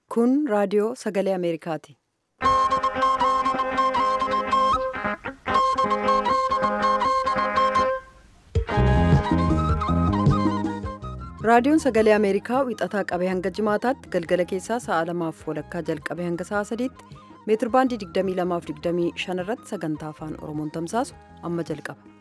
Kun raadiyoo sagalee Ameerikaati. Raadiyoon sagalee Ameerikaa wixataa qabee hanga jimaataatti galgala keessaa sa'a lamaaf walakkaa jalqabee hanga sa'a sadiitti meetirbaandii 22 irratti sagantaa afaan Oromoon tamsaasu amma jalqaba.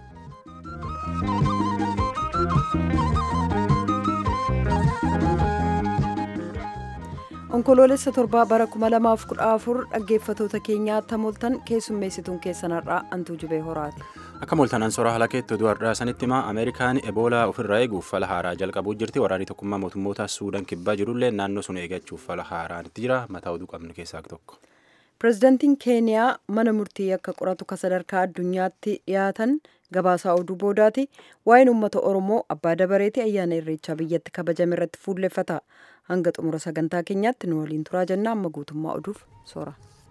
Onkoloolessa torbaa bara 2014 dhaggeeffatoota keenyaa tamoltan keessummeessituun keessanarraa antuu jubee horaati. Akka mooltanaan soraa haala keetti oduu har'aa sanitti himaa Ameerikaan Eboolaa ofirraa eeguuf fala haaraa jalqabuu jirti. Waraanni tokkummaa mootummoota Suudaan kibbaa jirullee naannoo sun eeggachuuf fala haaraan itti jira. Mataa oduu qabnu keessaa tokko. Pireezidaantiin Keeniyaa mana murtii akka qoratu ka sadarkaa addunyaatti dhiyaatan gabaasaa oduu boodaati. Waa'een uummata Oromoo abbaa dabareetii ayyaana irreechaa biyyatti kabajame irratti fuulleffata. Hanga xumura sagantaa keenyaatti nu waliin turaa jenna amma guutummaa oduuf soora.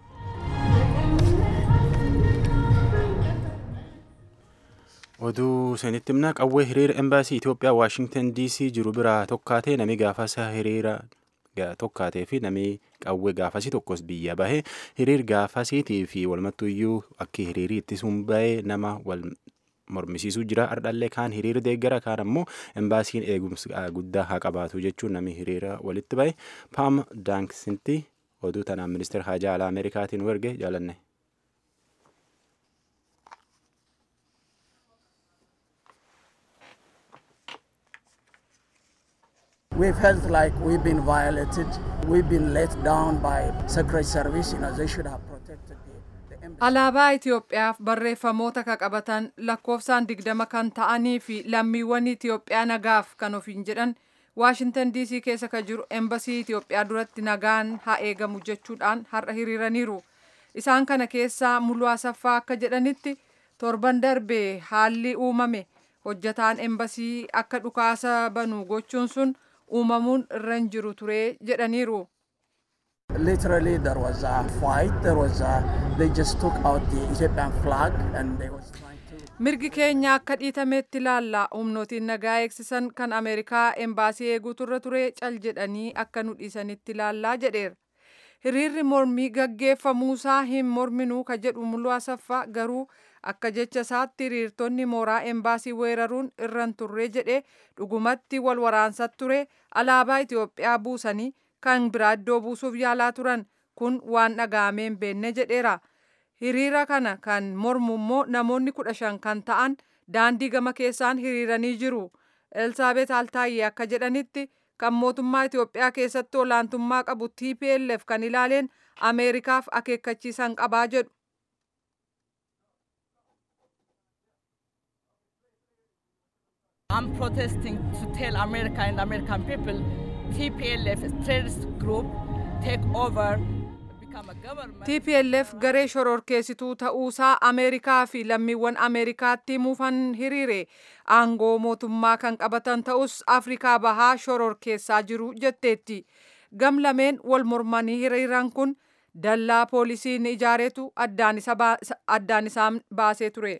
Oduu sanitti himna qawwee hiriira embaasii Itoophiyaa Waashingtan DC jiru biraa tokkaatee nami gaafasa hiriira tokkaatee fi nami qawwee gaafasii tokkos biyya bahe hiriir gaafasiitii fi walmattuyyuu akka hiriirii ittisuun bahee nama wal mormisiisuu jira ardhallee kaan hiriira deeggara kaan ammoo embaasiin eegumsa guddaa haa qabaatu jechuun nami hiriira walitti bahe paam daankisinti oduu tanaan ministeera haajaa alaa ameerikaatiin erge jaalanne. We felt like we've been violated. We've been let down by Secret Service. You know, they should have protected the, the embassy. Alaabaa Itoophiyaaf barreeffamoota ka qabatan lakkoofsaan digdama kan ta'anii fi lammiiwwan Itoophiyaa nagaaf kan ofiin jedhan Waashintan DC keessa ka jiru embasii Itoophiyaa duratti nagaan haa eegamu jechuudhaan har'a hiriiraniiru. Isaan kana keessaa Muluu Asaffaa akka jedhanitti torban darbee haalli uumame hojjataan embasii akka dhukaasa banu gochuun sun uumamuun irra hin jiru ture jedhaniiru. Literally, there was a fight. There was a, they just took out the Ethiopian flag and they was trying to. Mirgi keenya akka dhiitametti ilaalla. Humnootiin nagaa eegsisan kan Ameerikaa embaasii eeguutu irra ture cal jedhanii akka nu dhiisanitti ilaallaa jedheera. Hiriirri mormii gaggeeffamuusaa hin morminuu ka jedhu muluu asaffaa garuu akka jecha isaatti hiriirtonni mooraa embaasii weeraruun irra hin turre jedhee dhugumatti wal waraansa ture alaabaa Itoophiyaa buusanii kan biraa iddoo buusuuf yaalaa turan kun waan dhaga'amee hin beekne jedheera. Hiriira kana kan mormu immoo namoonni kudha shan kan ta'an daandii gama keessaan hiriiranii jiru. Elsaabeet Altaayyee akka jedhanitti kan mootummaa Itoophiyaa keessatti olaantummaa qabu TPLF kan ilaaleen Ameerikaaf akeekkachiisan qabaa jedhu. I'm protesting to tell America and American people TPLF is terrorist group take over become a government. TPLF garee shororkeessituu ta'uusaa Ameerikaa fi lammiiwwan Ameerikaatti himuufan hiriire aangoo mootummaa kan qabatan ta'us Afrikaa bahaa shororkeessaa jiru jetteetti. Gam lameen wal mormanii hiriiran kun dallaa poolisiin ijaaretu addaan isaan baasee ture.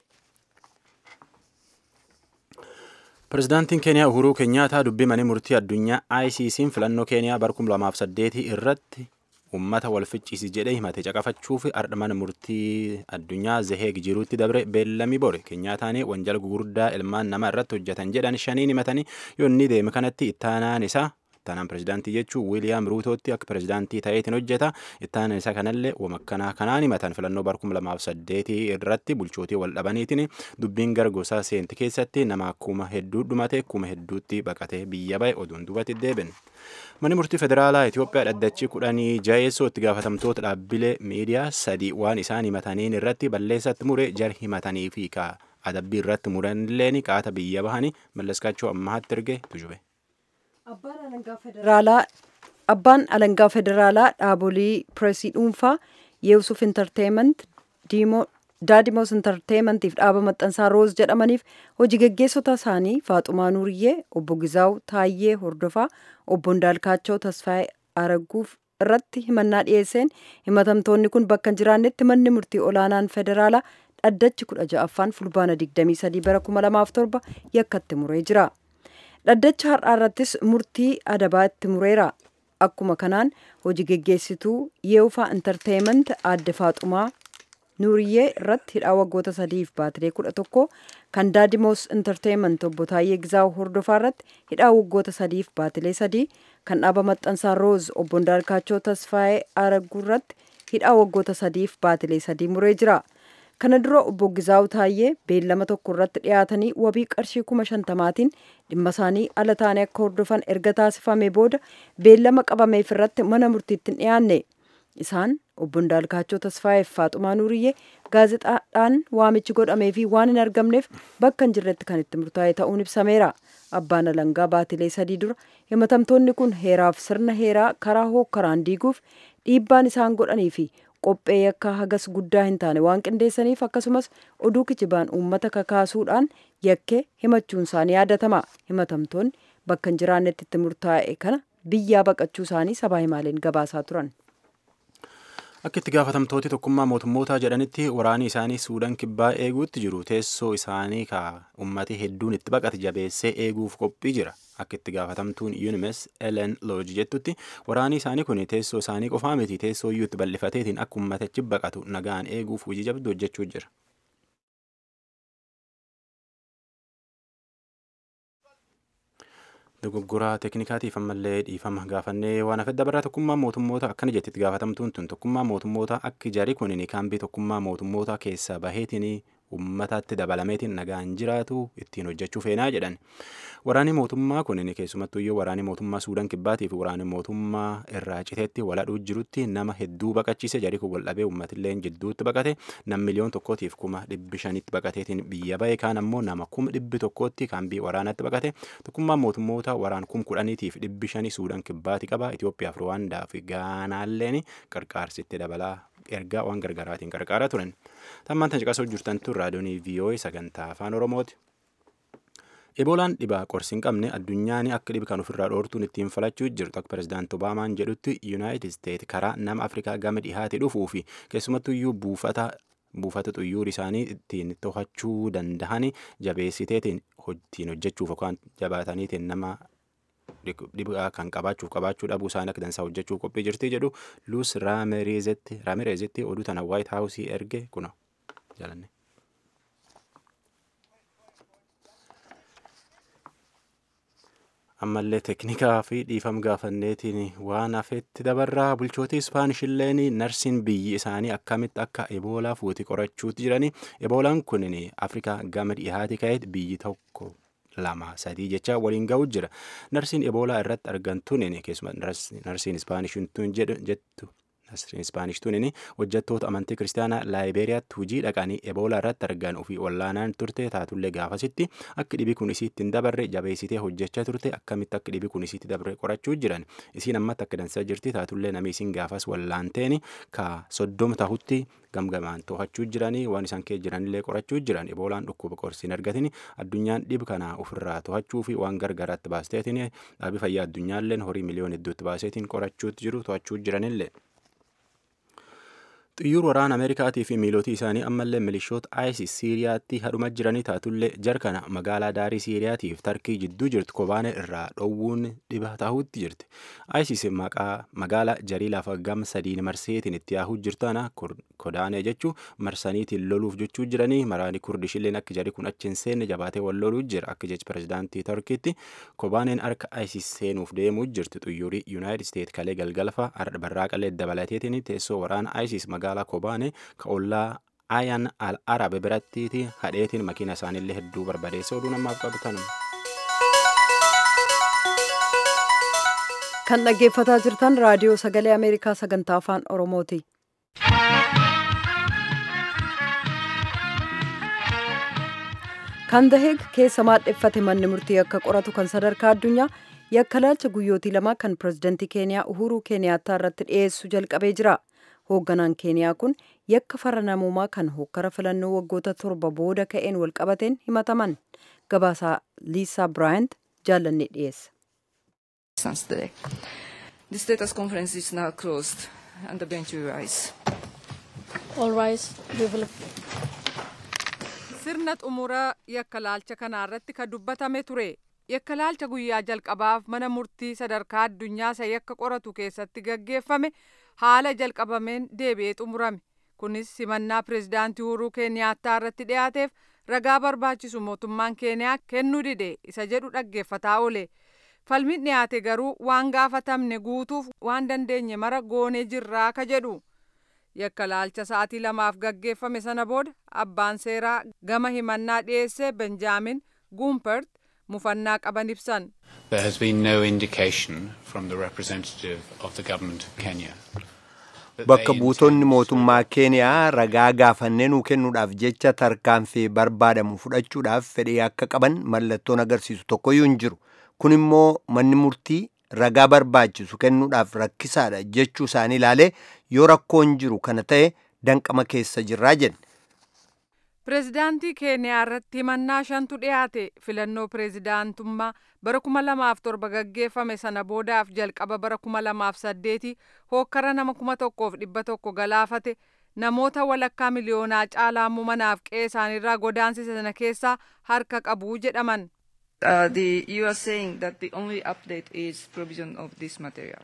Pireezidaantiin Keeniyaa Uhuruu Keenyaataa dubbii mana murtii addunyaa ICC'n filannoo Keeniyaa bara 2008 irratti uummata wal ficciisi jedhee himate caqafachuuf ardha mana murtii addunyaa Zeheeg jiruutti dabre beellamii bore. Keenyaataan wanjala gugurdaa ilmaan namaa irratti hojjetan jedhan shaniin himatanii yoo inni deeme kanatti ittaanaan isaa ittaanaan pireezidaantii jechuun Wiiliyaam Ruutootti akka pireezidaantii ta'eetiin hojjeta. Ittaanaan isaa kanallee wamakkanaa kanaan himatan filannoo bara 2008 irratti bulchootii wal dhabaniitiin dubbiin gara gosaa seenti keessatti nama akkuma hedduu dhumate kuma hedduutti baqatee biyya ba'e oduun duubatti deebine. Manni murtii federaalaa Itoophiyaa dhaddachi kudhanii jaheessoo itti gaafatamtoota dhaabbilee miidiyaa sadii waan isaan himataniin irratti balleessatti mure jar himatanii fi adabbii irratti muranilleen qaata biyya bahanii mallaskaachuu ammaatti erge tujube. Abbaan alangaa federaalaa dhaabolee pireesii dhuunfaa Yesuuf Intarteement Daadimoos Intarteementiif dhaaba maxxansaa Roos jedhamaniif hojii gaggeessota isaanii Faaxumaa Nuuriyyee, obbo Gizaaw Taayyee Hordofaa, obbo Ndaalkaachoo Tasfaayee Araguuf irratti himannaa dhiyeesseen himatamtoonni kun bakka hin jiraannetti manni murtii olaanaan federaalaa dhaddachi kudha ja'affaan fulbaana 23 bara 2007 yakkatti muree jira. Dhaddacha har'aa irrattis murtii adabaa itti mureera. akkuma kanaan hojii geggeessituu yeufaa intarteeyiment aadde faaxumaa nuuriyyee irratti hidhaa waggoota sadiif baatilee kudha tokko kan daadimoos intarteeyiment obbo Taayyee Gizaawu hordofaa irratti hidhaa waggoota sadiif baatilee sadii kan dhaaba maxxansaa rooz obbo Ndaarkaachoo Tasfaayee Araguu irratti hidhaa waggoota sadiif baatilee sadii muree jira. Kana dura obbo Gizaawu Taayyee beellama tokko irratti dhiyaatanii wabii qarshii kuma shantamaatiin dhimma isaanii ala taanii akka hordofan erga taasifame booda beellama qabameef irratti mana murtiitti hin dhiyaanne. Isaan obbo Ndaalkaachoo Tasfaayeef Faaxumaa Nuuriyyee gaazexaadhaan waamichi godhamee fi waan hin argamneef bakka hin jirretti kan itti murtaa'e ta'uun ibsameera. Abbaan alangaa baatilee sadii dura himatamtoonni kun heeraaf sirna heeraa karaa hookkaraan diiguuf dhiibbaan isaan godhanii fi qophee yakkaa hagas guddaa hin taane waan qindeessaniif akkasumas oduu kijibaan uummata kakaasuudhaan yakkee himachuun isaanii yaadatama. Himatamtoonni bakka hin jiraannetti itti murtaa'e kana biyyaa baqachuu isaanii sabaa himaaleen gabaasaa turan. Akka itti gaafatamtooti tokkummaa mootummootaa jedhanitti waraanni isaanii Suudaan kibbaa eeguutti jiru teessoo isaanii ka ummati hedduun itti baqate jabeessee eeguuf qophii jira. Akka itti gaafatamtuun UNMS Ellen Lodge jettutti waraanni isaanii kun teessoo isaanii qofaa miti teessoo iyyuu itti bal'ifateetiin akka ummatichi baqatu nagaan eeguuf hojii jabduu hojjechuu jira. dogoggoraa teeknikaatiif ammallee dhiifama gaafannee waan hafe dabaraa tokkummaa mootummoota akkana jettitti gaafatamtuun tun tokkummaa mootummoota akka jari kun kaambii tokkummaa mootummoota keessaa baheetiin ummataatti dabalameetiin nagaan jiraatu ittiin hojjechuu feenaa jedhan waraanni mootummaa kun keessumattuu iyyuu waraanni mootummaa suudaan kibbaatiif waraanni mootummaa irraa citeetti waladhuu jirutti nama hedduu baqachiise jari kun waldhabee uummatillee jidduutti baqate nam miliyoon tokkootiif kuma dhibbi shanitti baqateetiin biyya bahe kaan ammoo nama kuma dhibbi tokkootti kaambii waraanatti baqate tokkummaan mootummoota waraan kum kudhaniitiif dhibbi shanii suudaan kibbaati qaba Itoophiyaaf Ruwaandaa fi Gaanaalleen qarqaarsitti dabalaa ergaa waan gargaraatiin qarqaaraa turan. Tammaan tan caqasuu jirtantu raadiyoonii VOA sagantaa afaan Oromooti. Eboolaan dhibaa qorsi hin qabne addunyaan akka dhibi kan ofirraa dhoortuun ittiin falachuu jirtu akka pirezidaanti Obaamaan jedhutti Yuunaayitid Isteet karaa nama Afrikaa gama dhihaate dhufuu fi keessumattuu iyyuu buufata buufata xuyyoor isaanii ittiin to'achuu danda'an jabeessiteetiin ittiin hojjechuuf yookaan jabaataniitiin nama dhibaa kan qabaachuuf qabaachuu dhabuu isaanii akka dansaa hojjechuuf qophii jirti jedhu luus raamireezitti oduu tana waayit haawusii erge kuna jalanne. ammallee teeknikaa fi dhiifam gaafanneetiin waan hafetti dabarraa bulchootii ispaanishilleen narsiin biyyi isaanii akkamitti akka eboolaa fuuti qorachuutti jirani eboolaan kun afrikaa gama dhihaati ka'eet biyyi tokko lama sadii jecha waliin ga'u jira narsiin eboolaa irratti argamtuun keessumaa narsiin ispaanishituun jettu nasriin ispaanishtuun hojjettoota amantii kiristaanaa laayiberiyaatti hujii dhaqanii eboolaa irratti argan ofii wallaanaan turte taatullee gaafasitti akka dhibii kun isiitti hin dabarre jabeessitee hojjechaa turte akkamitti akka dhibii kun isiitti dabarre qorachuu jiran isiin ammatti akka dansaa jirti taatullee namni isiin gaafas wallaanteen ka soddoma tahutti gamgamaan to'achuu jiranii waan isaan kee jiranillee qorachuu jiran eboolaan dhukkuba qorsiin argatin addunyaan dhib kana ofirraa to'achuu fi waan gargaraatti baasteetiin dhaabii fayyaa addunyaalleen horii miliyoon hedduutti baaseetiin qorachuutti jiru to'achuu jiranillee. xiyyaara waraana ameerikaatii fi miilootii isaanii ammallee milishoota isis siiriyaatti hadhuma jiranii taatullee jarkana magaalaa daarii siiriyaatiif tarkii jidduu jirtu kobaane irraa dhoowwuun dhiba tahuutti jirti isis magaalaa jarii lafa gam sadiin marseetiin itti yaahuu jirtana kodaanee jechuu marsaniitiin loluuf jechuu jiranii maraanii kurdishilleen akka jarii kun achi hin seenne jabaatee wal loluu jira akka jechi pirezidaantii tarkiitti kobaaneen harka isis seenuuf deemuu jirti xiyyaarri yuunaayitid isteet kalee galgalfa barraaqalee dabalateetiin teessoo waraana isis magaalaa kobaane ka ollaa ayan al arabe birattiiti hadheetiin makiina isaaniillee hedduu barbadeessa oduu namaaf qabatan. kan dhaggeeffataa jirtan raadiyoo sagalee ameerikaa sagantaa afaan oromooti. kan daheeg keessa maadheffate manni murtii akka qoratu kan sadarkaa addunyaa yakkalaalcha guyyootii lama kan pirezidantii keeniyaa uhuruu keeniyaattaa irratti dhiyeessu jalqabee jira. hoogganaan keeniyaa kun yakka farra namoomaa kan hokkara filannoo waggoota torba booda ka'een walqabateen himataman gabaasaa liisaa biraayant jaallanne dhiyeessa. The status conference is now closed and the bench will rise. All rise. We will sirna xumura yakkalaalcha kanaarratti ka dubbatame ture yakkalaalcha guyyaa jalqabaaf mana murtii sadarkaa addunyaa isa yakka qoratu keessatti gaggeeffame haala jalqabameen deebi'ee xumurame kunis simannaa pireezidaantii uhuruu keeniyaattaa irratti dhiyaateef ragaa barbaachisu mootummaan keeniyaa kennuu dide isa jedhu dhaggeeffataa oole falmiin dhiyaate garuu waan gaafatamne guutuuf waan dandeenye mara goonee jirraa ka jedhu yakkalaalcha sa'aatii lamaaf gaggeeffame sana booda abbaan seeraa gama himannaa dhiyeesse benjaamin guumpert mufannaa qaban ibsan. There has been no indication from the representative of the government of Kenya. Bakka buutonni mootummaa Keeniyaa ragaa gaafannee nuu kennuudhaaf jecha tarkaanfii barbaadamu fudhachuudhaaf fedhii akka qaban mallattoon agarsiisu tokkoyyuu hin jiru. Kun immoo manni murtii ragaa barbaachisu kennuudhaaf rakkisaadha jechuu isaanii ilaalee yoo rakkoon jiru kana ta'e danqama keessa jirraa jenne. Pireezidaantii Keeniyaa irratti himannaa shantu dhiyaate filannoo pireezidaantummaa bara kuma lamaaf torba gaggeeffame sana boodaaf jalqaba bara kuma lamaaf saddeeti hookkara nama kuma tokkoof dhibba tokko galaafate namoota walakkaa miliyoonaa caalaa immoo manaaf qe'ee isaaniirraa godaansise sana keessaa harka qabu jedhaman. Uh, the, you are saying that the only update is provision of this material.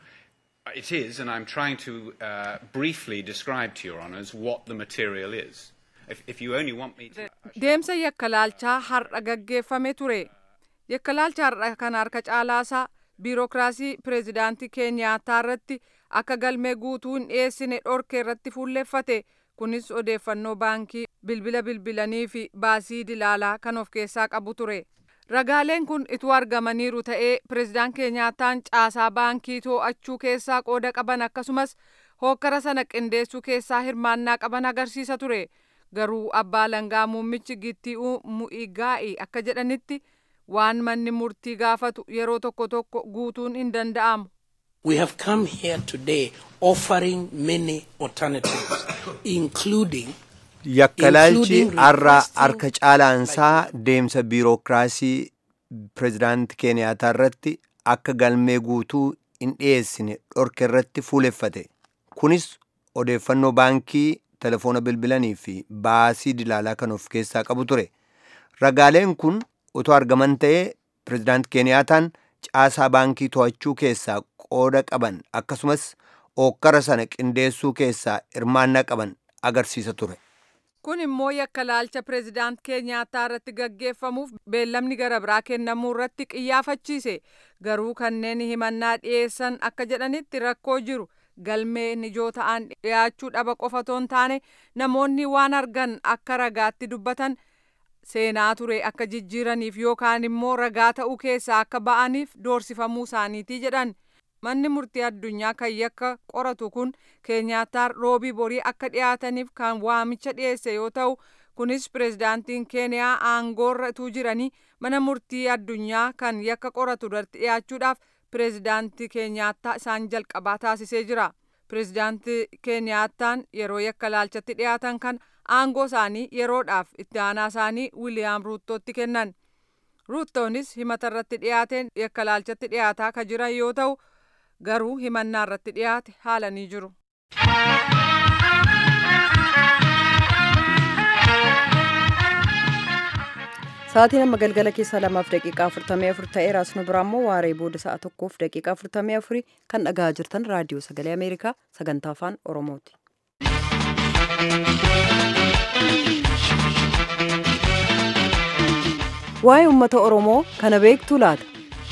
It is, and I'm trying to uh, briefly describe to your honours what the material is. If, if you only want me to... Deemsa yakkalaalchaa har'a gaggeeffame ture. Yakkalaalcha har'a kan harka caalaasaa biirokiraasii pireezidaantii Keeniyaataa irratti akka galmee guutuu hin dhiyeessine dhorke irratti fuulleffate. Kunis odeeffannoo baankii bilbila bilbilanii fi baasii dilaalaa kan of keessaa qabu ture. Ragaaleen kun ituu argamaniiru ta'ee pireezidaan Keeniyaataan caasaa baankii to'achuu keessaa qooda qaban akkasumas hookkara sana qindeessuu keessaa hirmaannaa qaban agarsiisa ture. Garuu abbaa langaa muummichi Gitti'uu Mu'igaa'i akka jedhanitti waan manni murtii gaafatu yeroo tokko tokko guutuun hin danda'amu. We have come here today offering many alternatives, including Yakkalaalchi har'a harka caalaansaa deemsa biirokiraasii pireezidaantii Keeniyaataa irratti akka galmee guutuu hin dhiyeessine dhorke irratti fuuleffate. Kunis odeeffannoo baankii, telefoona bilbilanii fi baasii dilaalaa kan of keessaa qabu ture. Ragaaleen kun otoo argaman ta'ee pireezidaantii Keeniyaataan caasaa baankii to'achuu keessaa qooda qaban akkasumas ookkara sana qindeessuu keessaa hirmaannaa qaban agarsiisa ture. Kun immoo yakkalaalcha pireezidaant Keeniyaataa irratti gaggeeffamuuf beellamni gara biraa kennamuu irratti qiyyaafachiise. Garuu kanneen himannaa dhiyeessan akka jedhanitti rakkoo jiru galmeen ijoo ta'an dhiyaachuu dhaba qofa otoo hin taane namoonni waan argan akka ragaatti dubbatan seenaa ture akka jijjiiraniif yookaan immoo ragaa ta'uu keessaa akka ba'aniif doorsifamuu isaaniiti jedhan. Manni murtii addunyaa kan yakka qoratu kun Keeniyaataa roobii borii akka dhiyaataniif kan waamicha dhiyeesse yoo ta'u kunis pireezidaantiin Keeniyaa aangoorra utuu jiranii mana murtii addunyaa kan yakka qoratu irratti dhiyaachuudhaaf pireezidaantii Keeniyaataa isaan jalqabaa taasisee jira. Pireezidaantii Keeniyaataan yeroo yakka laalchatti dhiyaatan kan aangoo isaanii yeroodhaaf itti aanaa isaanii Wiiliyaam Ruuttootti kennan. Ruuttoonis himata irratti dhiyaateen yakka laalchatti dhiyaataa kan jiran yoo ta'u garuu himannaa irratti dhiyaate haalanii jiru. Sa'aatiin amma galgala keessaa lamaaf daqiiqaa afurtamii afur ta'ee raasnu biraa immoo waaree booda sa'a tokkoof daqiiqaa afurtamii afurii kan dhagaa jirtan raadiyoo sagalee Ameerikaa sagantaa afaan Oromooti. Waa'ee uummata Oromoo kana beektuu laata?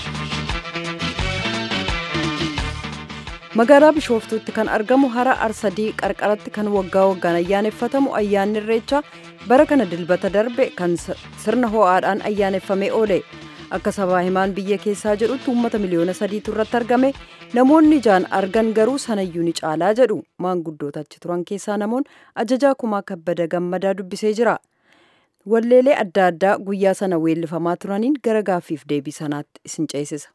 magaalaa bishooftuutti kan argamu hara arsadii qarqaratti kan waggaa waggaan ayyaaneffatamu ayyaanni irreechaa bara kana dilbata darbe kan sirna ho'aadhaan ayyaaneffamee oole akka sabaa himaan biyya keessaa jedhutti uummata miliyoona sadiitu irratti argame namoonni ijaan argan garuu sanayyuu ni caalaa jedhu maanguddoota achi turan keessaa namoon ajajaa kumaa kabbada gammadaa dubbisee jira walleelee adda addaa guyyaa sana weellifamaa turaniin gara gaaffiif deebii sanaatti isin ceesisa.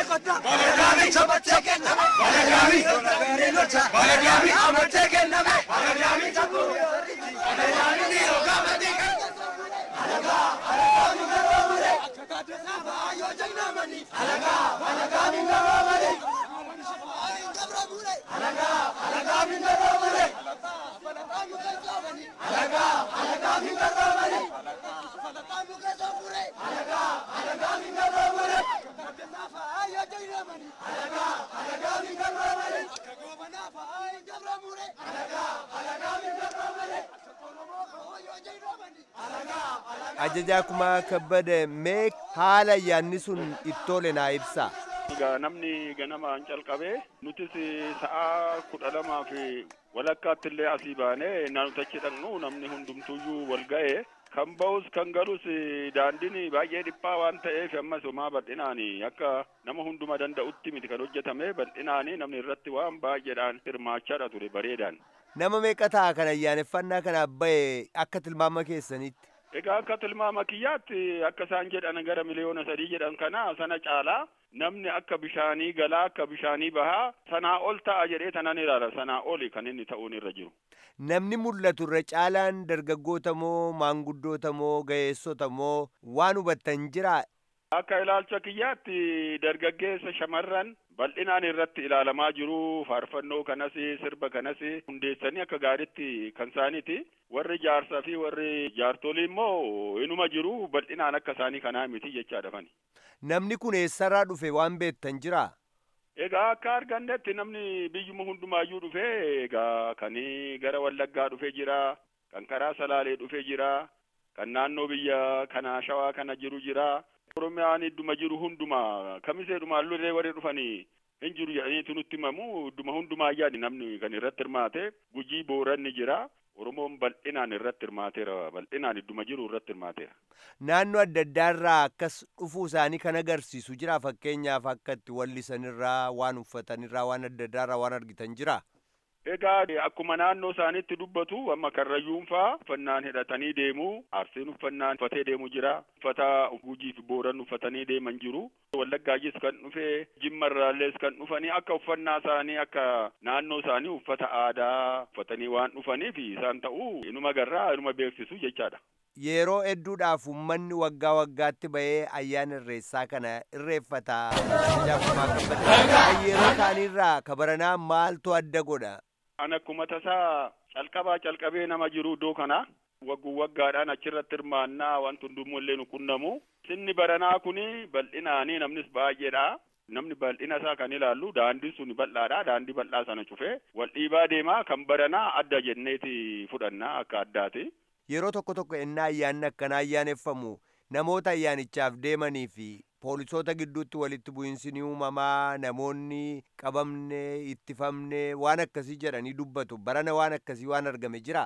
ajajaa kumaa kabbada mee haala ayyaanni sun ittole naa ibsa Egaa namni ganamaan calqabee nutis sa'a kudha lamaa fi walakkaatti illee asii baanee naannoo achi dhaqnu namni hundumtuyyuu wal ga'e kan ba'us kan galus daandiin baay'ee dhiphaa waan ta'eef ammas homaa bal'inaan akka nama hunduma danda'utti miti kan hojjetame bal'inaan namni irratti waan baay'eedhaan hirmaachaadha ture bareedaan. nama meeqa ta'a kan ayyaaneffannaa kanaaf ba'e akka tilmaama keessanitti Egaa akka tilmaama kiyyaatti akka isaan jedhan gara miliyoona sadii jedhan kana sana caalaa namni akka bishaanii galaa akka bishaanii bahaa sanaa ol ta'a jedhee tanan ilaala sanaa oli kan inni ta'uun irra jiru. namni mul'atu irra caalaan dargaggoota moo maanguddoota moo ga'eessota moo waan hubattan jira Akka ilaalcha kiyyaatti dargaggeessa shamarran bal'inaan irratti ilaalamaa jiru faarfannoo kanas sirba kanas hundeessanii akka gaariitti kan isaaniiti warri jaarsaa fi warri jaartolii immoo inuma jiru bal'inaan akka isaanii kanaa miti jechaadha fani. namni kun eessarraa dhufe waan beektan jira Egaa akka argannetti namni biyyuma hundumaayyuu dhufe egaa kan gara Wallaggaa dhufe jira kan karaa Salaalee dhufe jira kan naannoo biyya kana Shawaa kana jiru jira Oromiyaan idduma jiru hunduma kamiseedhuma illee warri dhufanii hin jiru jedhaniitu nutti himamu idduma hundumaa yaadi namni kan irratti hirmaate gujii booranni jira Oromoon bal'inaan irratti hirmaateera bal'inaan idduma jiru irratti hirmaateera. naannoo adda addaarraa akkas dhufuu isaanii kan agarsiisu jira fakkeenyaaf akka itti wallisanirraa waan uffatanirraa waan adda addaarraa waan argitan jira Egaa akkuma naannoo isaaniitti dubbatu amma karrayyuun faa uffannaan hidhatanii deemu arsiin uffannaan uffatee deemu jira uffata gujii fi booran uffatanii deeman jiru wallaggaajis kan dhufe jimmarraallees kan dhufanii akka uffannaa isaanii akka naannoo isaanii uffata aadaa uffatanii waan dhufaniif isaan ta'uu inuma garraa inuma beeksisu jechaadha. yeroo hedduudhaaf ummanni waggaa waggaatti ba'ee ayyaana irreessaa kana irreeffata Ajajaa Kumaa Kabbada. Kan yeroo kaanirraa kabaranaa maaltu adda godha An akkuma tasaa calqabaa calqabee nama jiru iddoo kana wagguu waggaadhaan achirratti hirmaannaa wanti hundummoo illee nu qunnamu. Sinni baranaa kuni bal'inaanii namnis baay'eedha. Namni bal'ina isaa kan ilaallu daandiin sun bal'aadha. Daandii bal'aa sana cufee wal dhiibaa deemaa kan baranaa adda jenneeti fudhannaa akka addaati. yeroo tokko tokko ennaa ayyaanni akkanaa ayyaaneffamu namoota ayyaanichaaf deemanii fi poolisoota gidduutti walitti bu'iinsi ni uumamaa namoonni qabamne ittifamne waan akkasii jedhanii dubbatu barana waan akkasii waan argame jira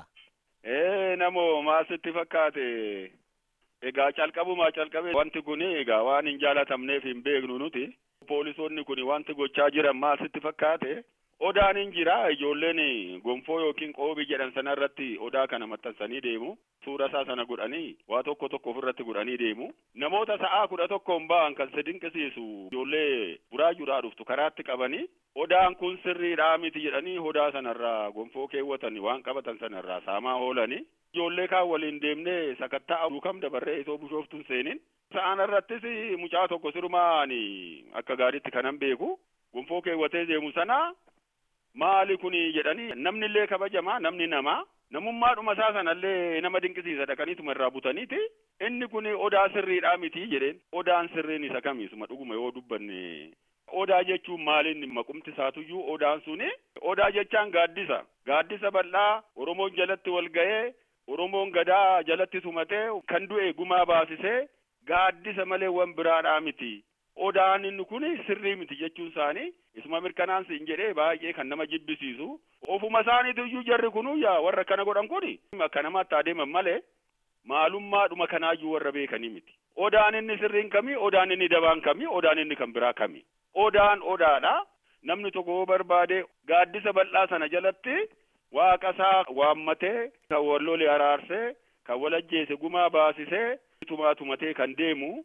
Ee namoo maasitti fakkaate egaa calqabumaa calqabe wanti kun egaa waan hin jaalatamneef hin beeknu nuti poolisoonni kun wanti gochaa jiran maasitti fakkaate odaan hin jira ijoolleen gonfoo yookiin qoobii jedhan sana irratti odaa kana maxxansanii deemu suura isaa sana godhanii waa tokko tokko ofirratti godhanii deemu namoota sa'aa kudha tokkoon ba'an kan si dinqisiisu ijoollee buraajuudhaa dhuftu karaatti qabanii odaan kun sirriidhaa miti jedhanii odaa sanarraa gonfoo keewwatan waan qabatan sanarraa saamaa oolanii ijoollee kaan waliin deemnee sakatta'aa duukam dabarree itoo bishooftuun seenin sa'aan irrattis mucaa tokko sirumaan akka gaariitti kanan beeku gonfoo keewwatee deemu sana maali kuni jedhanii namni illee kabajamaa namni namaa namummaadhuma isaa sanallee nama dinqisiisa dhaqaniituma irraa butaniiti inni kun odaa sirriidhaa miti jedheen odaan sirriin isa kamiisuma dhuguma yoo dubbanne odaa jechuun maaliin maqumti isaatuyyuu odaan suni odaa jechaan gaaddisa gaaddisa bal'aa oromoon jalatti wal ga'ee oromoon gadaa jalatti tumatee kan du'e gumaa baasisee gaaddisa malee wan biraadhaa miti odaan inni kun sirrii miti jechuun isaanii isuma mirkanaansi hin jedhee baay'ee kan nama jibbisiisu ofuma isaaniitu iyyuu jarri kunu yaa warra kana godhan kun akka namaatti adeeman malee maalummaadhuma kanaayyuu warra beekanii miti odaan inni sirriin kamii odaan inni dabaan kamii odaan inni kan biraa kamii odaan odaadha namni tokko yoo barbaade gaaddisa bal'aa sana jalatti waaqa isaa waammatee kan wal lole araarsee kan wal ajjeese gumaa baasisee tumaa tumatee kan deemu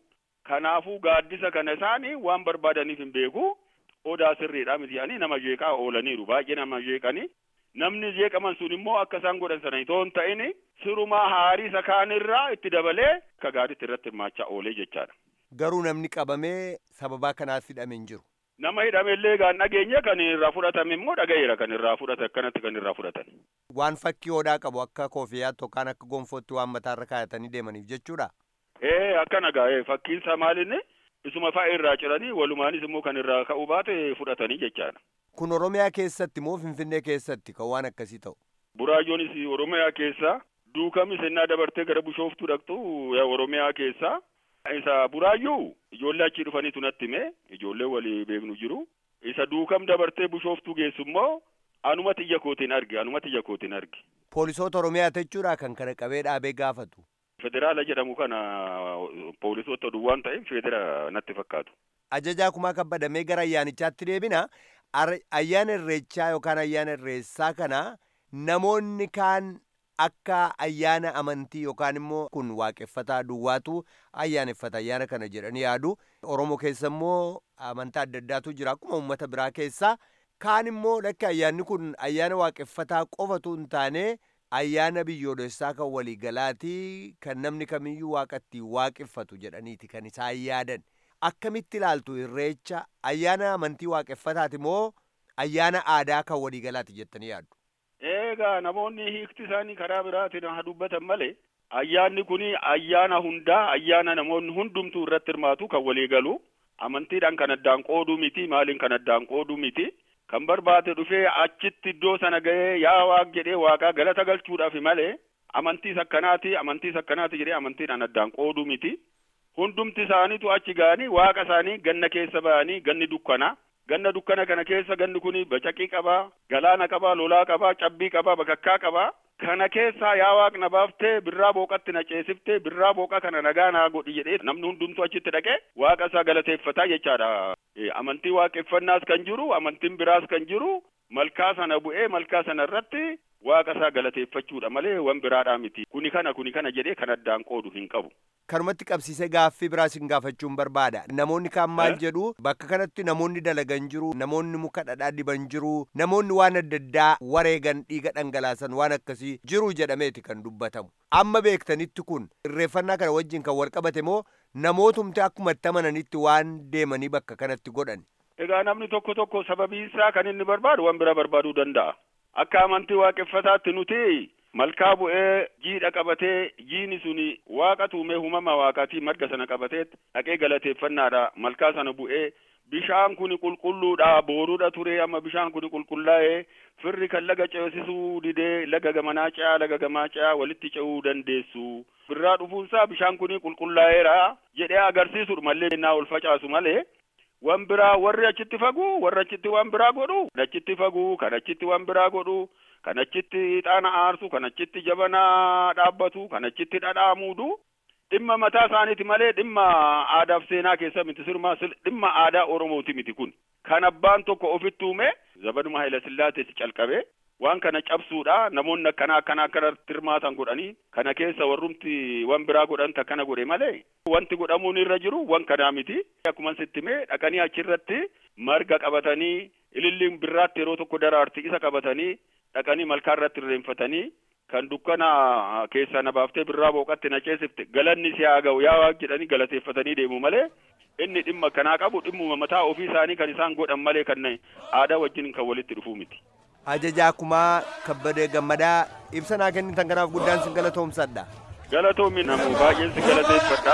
kanaafuu gaaddisa kana isaanii waan barbaadaniif hin beeku odaa sirriidha miti jedhanii nama jeeqaa oolaniiru baay'ee nama jeeqanii namni jeeqaman sun immoo akka isaan godhan sana itoo hin ta'in sirumaa haarii isa kaanirraa itti dabalee akka gaariitti irratti hirmaachaa oolee jechaadha. Garuu namni qabamee sababaa kanaaf hidhame hin jiru. Nama hidhame illee gaan dhageenye kan irraa fudhatame immoo dhaga'eera kan irraa fudhate akkanatti kan irraa fudhatan. Waan fakkii odaa qabu akka koofiyaatti yookaan akka gonfootti waan mataarra kaayatanii deemaniif jechuudha. Ee akkana gaa fakkiin isaa maalinni isuma fa'a irraa ciranii walumaanis immoo kan irraa ka'uu baate fudhatanii jechaadha. Kun Oromiyaa keessatti moo Finfinnee keessatti kan waan akkasii ta'u? Buraayyoonis Oromiyaa keessa duukamni sennaa dabartee gara bishooftuu dhaqxu Oromiyaa keessa isa buraayyuu ijoollee achii dhufaniitu natti hime ijoollee walii beeknu jiru isa duukam dabartee bishooftuu geessu immoo anuma xiyya kootiin arge anuma xiyya kootiin arge. Poolisoota Oromiyaa jechuudha kan kana qabee dhaabee gaafatu. Federaala jedhamu kana poolisoota duwwaan ta'eef federa natti fakkaatu. Ajajaa kumaa kabbadamee gara ayyaanichaatti deebina. Ayyaana irreechaa yookaan ayyaana irreessaa kana namoonni kaan akka ayyaana amantii yookaan immoo kun waaqeffataa duwwaatu ayyaaneffata ayyaana kana jedhanii yaadu. Oromoo keessa immoo amantaa adda addaatu jira akkuma uummata biraa keessaa. Kaan immoo lakki ayyaanni kun ayyaana waaqeffataa qofatu hin taane ayyaana biyyoolessaa kan waliigalaatii kan namni kamiyyuu waaqatti waaqeffatu jedhaniiti kan isaan yaadan. Akkamitti ilaaltu irreecha ayyaana amantii waaqeffataati moo ayyaana aadaa kan waliigalaati jettanii yaaddu? Eegaa namoonni hiikti isaanii karaa biraatiin haa dubbatan malee ayyaanni kun ayyaana hundaa ayyaana namoonni hundumtuu irratti hirmaatu kan walii galu amantiidhaan kan addaan qooduu miti maaliin kan addaan qooduu miti kan barbaade dhufee achitti iddoo sana ga'ee yaa waaq jedhee waaqaa galata galchuudhaaf malee amantiis akkanaati amantiis akkanaati jedhee amantiidhaan addaan qooduu miti hundumti isaaniitu achi ga'anii waaqa isaanii ganna keessa ba'anii ganni dukkanaa ganna dukkana kana keessa ganni kun bacaqii qabaa galaana qabaa lolaa qabaa cabbii qabaa bakakkaa qabaa kana keessaa yaa waaqna baaftee birraa booqatti na ceesiftee birraa booqa kana nagaa naa godhi jedhee namni hundumtuu achitti dhaqee waaqa isaa galateeffataa jechaadha. Amantii waaqeffannaas kan jiru amantiin biraas kan jiru malkaa sana bu'ee malkaa sana irratti waaqa isaa galateeffachuudha malee wan biraadhaa miti kuni kana kuni kana jedhee kan addaan qoodu hin qabu. Kanumatti qabsiisee gaaffii biraas hin gaafachuun barbaada. Namoonni kaan maal jedhu bakka kanatti namoonni dalagan jiru, namoonni muka dhadhaa diban jiru, namoonni waan adda addaa wareegan dhiiga dhangalaasan waan akkasii jiru jedhameeti kan dubbatamu. Amma beektanitti kun irreeffannaa kana wajjin kan wal qabate moo namootumti akkuma itti amananitti waan deemanii bakka kanatti godhan. Egaa namni tokko tokko sababiinsaa kan inni barbaadu waan bira barbaaduu danda'a. Akka amantii waaqeffataatti nuti malkaa bu'ee jiidha qabatee jiini suni waaqa tuumee uumama waaqaatii marga sana qabatee dhaqee galateeffannaadha malkaa sana bu'ee bishaan kun qulqulluudha booruudha ture amma bishaan kun qulqullaa'ee firri kan laga ceesisuu didee laga gamanaa ce'aa laga gamaa ce'aa walitti ce'uu dandeessu birraa dhufuunsaa bishaan kun qulqullaa'eera jedhee agarsiisudha malee naa ol facaasu malee wan biraa warri achitti faguu warri achitti waan biraa godhu achitti faguu kan achitti waan biraa godhu kan achitti ixaana aarsu kan achitti jabana dhaabbatu kan achitti dhadhaa muudu dhimma mataa isaaniiti malee dhimma aadaaf seenaa keessa miti sirmaa dhimma aadaa oromooti miti kun kan abbaan tokko ofitti uume zabaduma hayila sillaatees calqabe waan kana cabsuudha namoonni akkana akkana akkanatti hirmaatan godhanii kana keessa warrumti wan biraa godhan takkana godhe malee wanti godhamuun irra jiru wan kanaa miti akkuma sitti mee dhaqanii achirratti marga qabatanii ililliin birraatti yeroo tokko daraarti isa qabatanii dhaqanii malkaa irratti irreenfatanii kan dukkana keessaa na baaftee birraa booqatti na ceesifte galanni si haa ga'u yaa waaq jedhanii galateeffatanii deemu malee inni dhimma kanaa qabu dhimmuma mataa ofii isaanii kan isaan godhan malee kan aadaa wajjin kan walitti dhufuu miti. Ajajaa kumaa kabbadee gammadaa ibsa naa kennitan kanaaf guddaan sin galatoomsadha. Galatoomi namu baay'een si galateeffadha.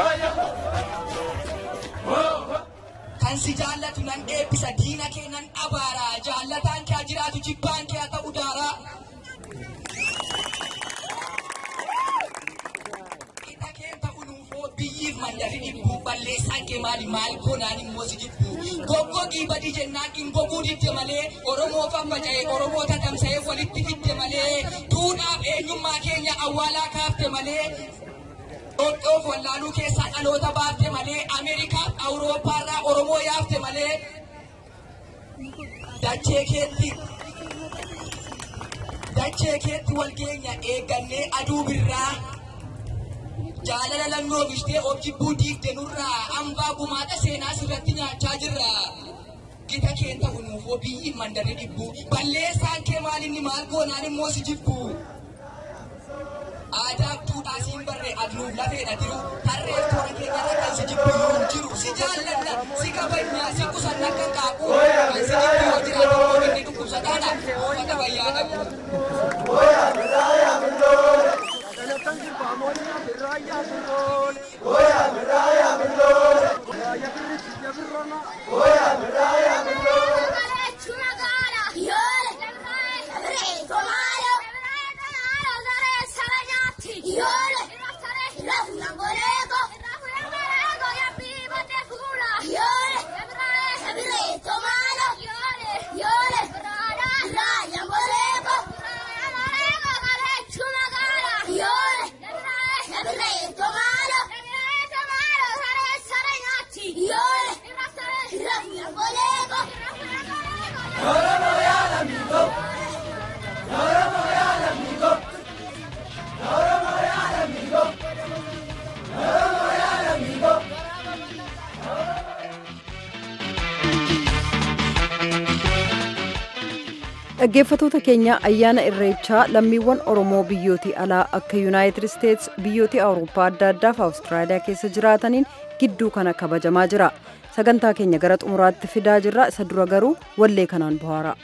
Kan si jaallatu nan eebbisa diina kee nan abaara jaallataan kee jiraatu jibbaan kee haa ta'u daara. Qixa kee ta'u nuufoo biyyiif mandarri dhibbu balleessaan kee maali maal goonaan immoo si jibbu. Goggogii badii jennaan dhingoguu didde malee Oromoo faffaca'ee Oromoo tatamsa'ee walitti fidde malee duudhaaf eenyummaa keenya awwaalaa kaafte malee Dhodhoof wallaaluu keessaa dhaloota baafte malee Ameerikaaf Awurooppaarraa Oromoo yaafte malee dachee keetti dachee keetti wal keenya eeggannee aduu birraa jaalala lannoo bishtee of jibbuu diigde nurraa hambaa gumaata seenaa sirratti nyaachaa jirra. Gita keen ta'u nuufoo biyyi mandarri dhibbu balleessaan kee maalinni maal goonaan immoo si jibbu. Aadaa duudhaa siin barree adnuuf lafeedha jiru harree toora keenyarra kan si jibbu yoo jiru si jaalladha si kabajnaa si qusanna akka qaaquu kan si jibbu yoo jiraatu immoo inni dhukkubsataadha uffata bayyaa qabu. dhaggeeffatoota keenya ayyaana irreechaa lammiiwwan oromoo biyyootii alaa akka yuunaayitid isteets biyyootii awurooppaa adda addaa fi awustiraaliyaa keessa jiraataniin gidduu kana kabajamaa jira sagantaa keenya gara xumuraatti fidaa jirra isa dura garuu wallee kanaan bohaara.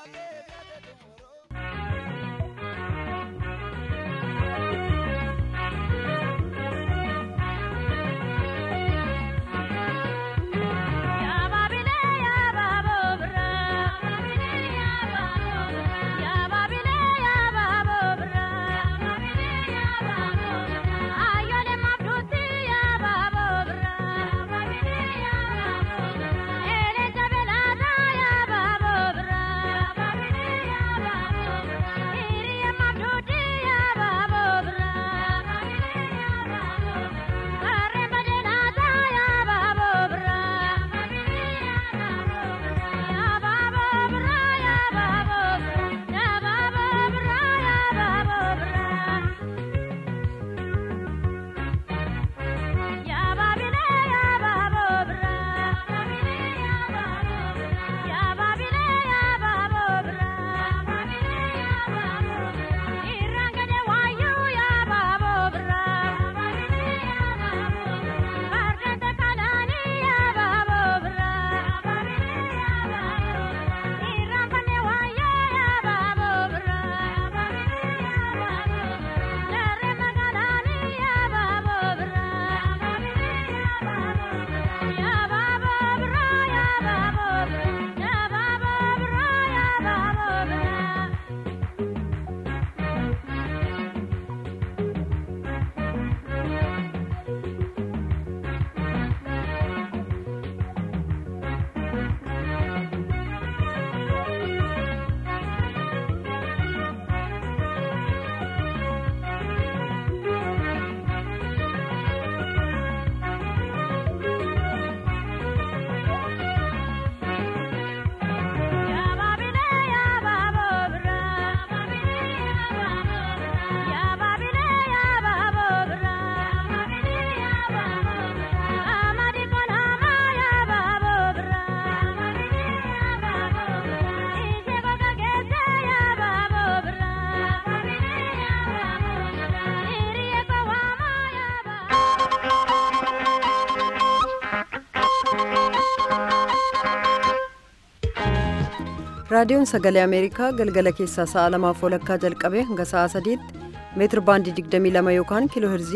raadiyoon sagalee ameerikaa galgala keessaa sa'a lamaaf walakkaa jalqabee hanga sa'a sadiitti meetir baandii 22 yookaan kiiloo herzii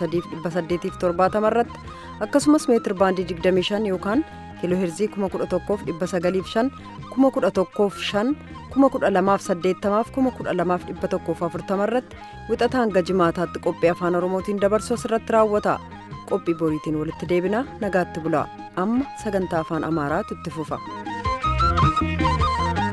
13870 irratti akkasumas meetir baandii 25 yookaan kiiloo herzii 11,905 11,500 1280 irratti wixata hanga jimaataatti qophii afaan oromootiin dabarsu asirratti raawwata qophii boriitiin walitti deebina nagaatti bulaa amma sagantaa afaan amaaraatu itti fufa.